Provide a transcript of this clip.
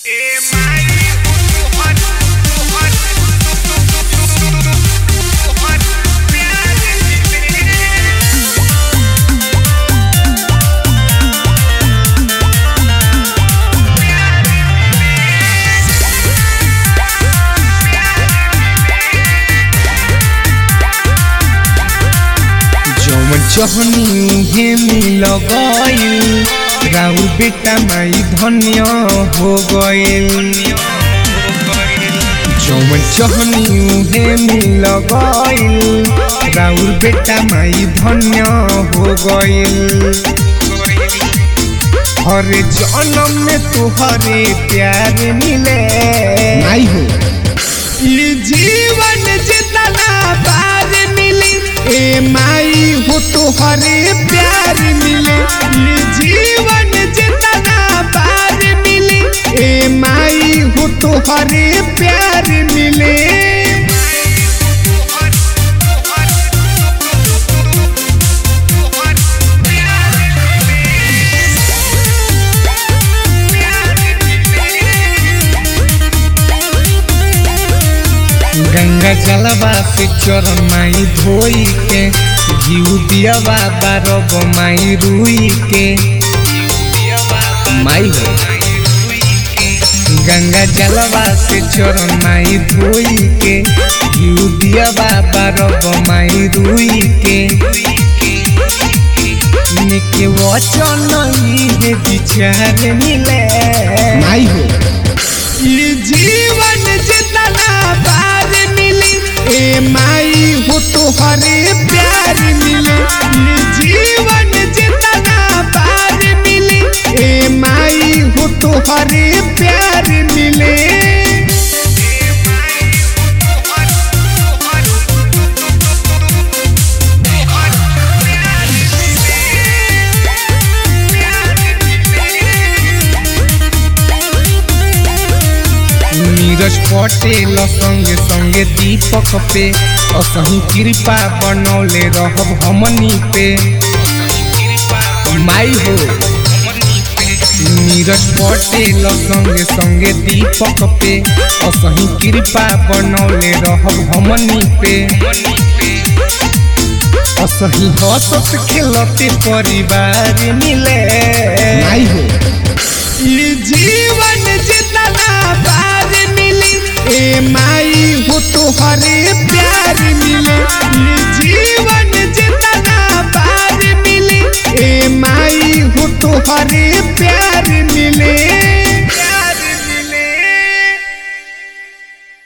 जौन चहनी उहे मिल गइल राउर बेटा माई धन्य हो गइल जौन चहनी उहे मिल गइल राउर बेटा माई धन्य हो गइल हरे जन्म में तुहरे प्यार मिले नहीं हो ये जीवन जितना पार मिली ए माई हो तुहरे प्यार मिले ये जीवन जितना पार मिली ए माई हो तुहरे प्यार मिले गंगा जलवा से चोर माई धोई के घीउ दियावा बारब माई रुई के माई हो गंगा जलवा से चोर माई धोई के घीउ दियावा बारब माई रुई के निके वचन इहे विचार मिले नहीं हो ये जीवन जितना पार मिली ए माई हो तुहरे प्यार मिले ये जीवन जितना पार मिली ए माई हो तुहरे प्यार मिले नीरज पटेल संगे संगे दीपक पे असही कृपा बनौले रहब हमनी पे माई हो नीरज पटेल संगे संगे दीपक पे असही कृपा बनौले रहब हमनी पे असही हंसत खेलते परिवार मिले नहीं हो ये जीवन जितना पार मिली ए माई हो तुहरे प्यार मिले ये जीवन जितना पार मिली ए माई हो तुहरे प्यार मिले